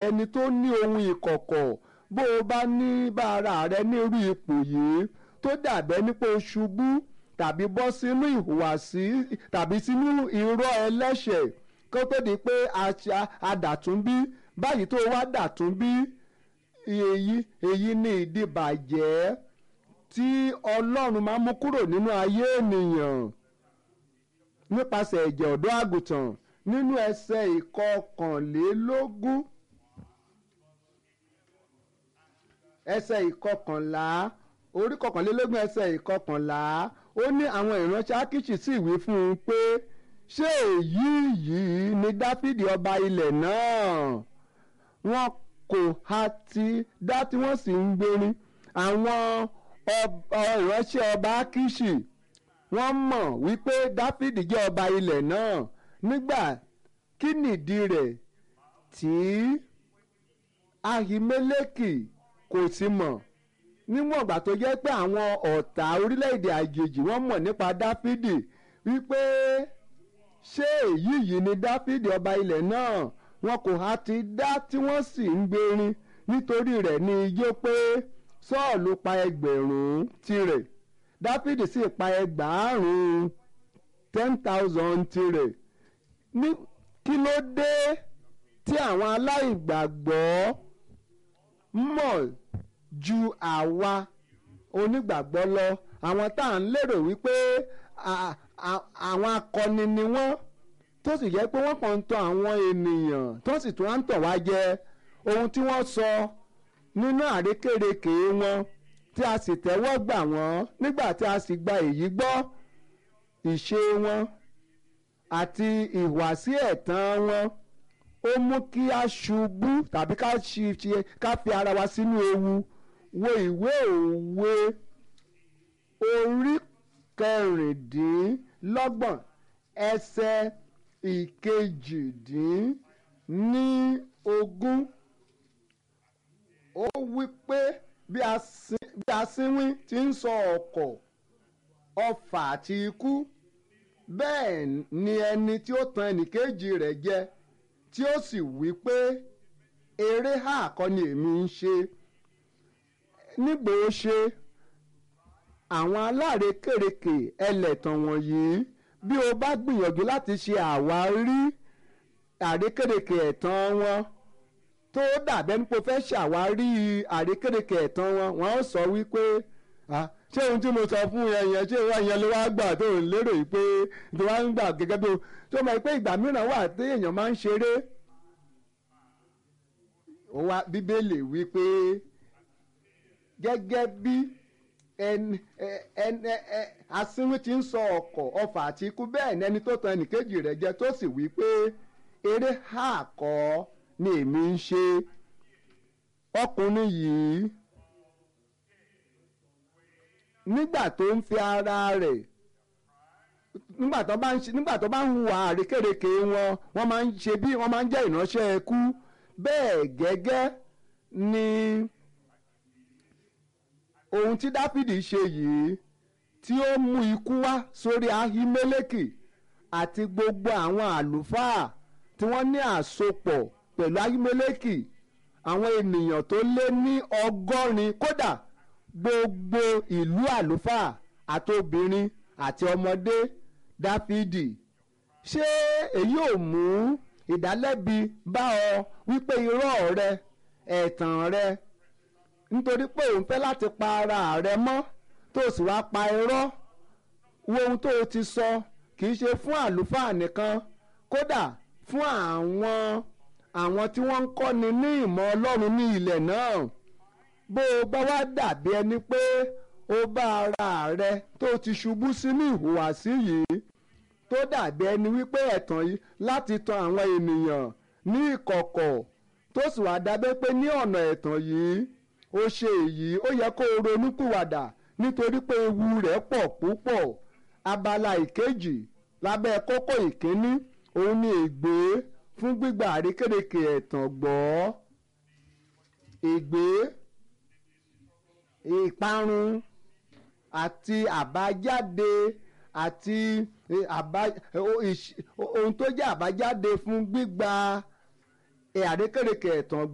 ẹni tó ní ohun ìkọ̀kọ̀ bó o bá ní bá ara rẹ ní irú ipò yìí tó dàbẹ́ nípa o ṣubú tàbí bọ́ sínú ìhùwàsí tàbí sínú irọ́ ẹlẹ́ṣẹ̀ kó tó di pé a dàtún bí báyìí tó wá dàtún bí èyí èyí ni ìdìbàjẹ́ tí ọlọ́run máa mú kúrò nínú ayé ènìyàn nípasẹ̀ ẹ̀jẹ̀ ọ̀dọ́ àgùntàn nínú ẹsẹ̀ ìkọkànlélógún ẹsẹ̀ ìkọkànlá orí kọkànlélógún ẹsẹ̀ ìkọkànlá ó ní àwọn ìránṣẹ́ ákíṣì sì wí fún un pé ṣé èyí yìí ni dáfídì ọba ilẹ̀ náà wọn kò ha ti dá tí wọ́n sì ń gbérin àwọn ìránṣẹ́ ọba ákíṣì wọ́n mọ̀ wípé dáfídì jẹ́ ọba ilẹ̀ náà nígbà kí nìdí rẹ̀ tí ahimeleki kò sì mọ̀ níwọ̀n ìgbà tó jẹ́ pé àwọn ọ̀tá orílẹ̀-èdè àjèjì wọ́n mọ̀ nípa dáfídì wípé ṣé èyí yìí ni dáfídì ọba ilẹ̀ náà wọn kò há ti dá tí wọ́n sì ń gbérin nítorí rẹ̀ ní ijó pé sọ́ọ̀lù pa ẹgbẹ̀rún tirẹ̀ dáfídì sì pa ẹgbàárùn ten thousand tirẹ̀ ní kí ló dé tí àwọn aláìgbàgbọ́ mọ̀ ju àwa onígbàgbọ́ lọ àwọn tá à ń lérò wípé àwọn akọni ni wọ́n tó sì jẹ́ pé wọ́n kàn ń tàn àwọn ènìyàn tó sì tún á ń tàn wá jẹ ohun tí wọ́n sọ nínú àrékèrèké wọn tí a sì tẹ́wọ́ gbà wọ́n nígbà tí a sì gba èyí gbọ́ ìṣe wọn àti ìhùwàsí ẹ̀tàn wọn ó mú kí a ṣubú tàbí ká ṣe ká fi ara wa sínú ewu wo ìwé òwe orí kẹrìndínlọ́gbọ̀n ẹsẹ̀ ìkejìdínní ogún ó wí pé bí asínwín ti ń sọ ọ̀kọ̀ ọfà àti ikú bẹ́ẹ̀ ni ẹni tí ó tan ẹnìkejì rẹ̀ jẹ tí ó sì wí pé eré hà kọ́ ni èmi ń ṣe nígbò ó ṣe àwọn alárékèrèkè ẹlẹ́tàn wọ̀nyí bí o bá gbìyànjú láti ṣe àwárí àrékèrèkè ẹ̀tàn wọn tó dàbẹ́ nípo fẹ́ ṣàwárí àrékèrèkè ẹ̀tàn wọn wọ́n ó sọ wípé ṣé ohun tí mo sọ fún yẹn yẹn ṣé ìwà yẹn ló wá gbà tó ń lérò yìí pé tó wá ń gbà gẹ́gẹ́ bí o tó mọ̀ pé ìgbà mìíràn wà tí èèyàn máa ń ṣeré ó wá bíbélì wípé gẹ́gẹ́ bí ẹni ẹni asínwín ti ń sọ ọkọ̀ ọfà àti ikú bẹ́ẹ̀ ni ẹni tó tan ẹnìkejì rẹ̀ jẹ tó sì wí pé eré hà kọ́ ni èmi ń ṣe ọkùnrin yìí nígbà tó ń fi ara rẹ̀ nígbà tó bá ń ṣe nígbà tó bá ń hùwà àrékèrèké wọn wọ́n máa ń ṣe bí wọ́n máa ń jẹ́ ìránṣẹ́ ẹkú bẹ́ẹ̀ gẹ́gẹ́ ni ohun tí dáfídì ṣe yìí tí ó mú ikú wá sórí ahimeleki àti gbogbo àwọn àlùfáà tí wọ́n ní àsopọ̀ pẹ̀lú ahimeleki àwọn ènìyàn tó lé ní ọgọ́rin kódà gbogbo ìlú àlùfáà àti obìnrin àti ọmọdé dáfídì ṣé èyí ò mú ìdálẹ́bi bá ọ wípé irọ́ rẹ ẹ̀tàn rẹ nítorí pé òun fẹ́ láti pa ara rẹ mọ́ tó sì wá pa irọ́ wo ohun tó o ti sọ kì í ṣe fún àlùfáà nìkan kódà fún àwọn àwọn tí wọ́n ń kọ́ni ní ìmọ̀ ọlọ́run ní ilẹ̀ náà bó o bá wá dàbí ẹni pé ó bá ara rẹ tó ti ṣubú sínú ìhùwàsí yìí tó dàbí ẹni wípé ẹ̀tàn yìí láti tan àwọn ènìyàn ní ìkọ̀kọ̀ tó sì wá dábẹ́ pé ní ọ̀nà ẹ̀tàn yìí ó ṣe èyí ó yẹ kó o ronúpìwàdà nítorí pé ewu rẹ̀ pọ̀ púpọ̀ abala ìkejì lábẹ́ kókó ìkíní òun ni ègbé fún gbígba àrékérekè ẹ̀tàn gbọ́ ègbé ìparun àti àbájáde àti ohun tó jẹ́ àbájáde fún gbígba àrékérekè ẹ̀tàn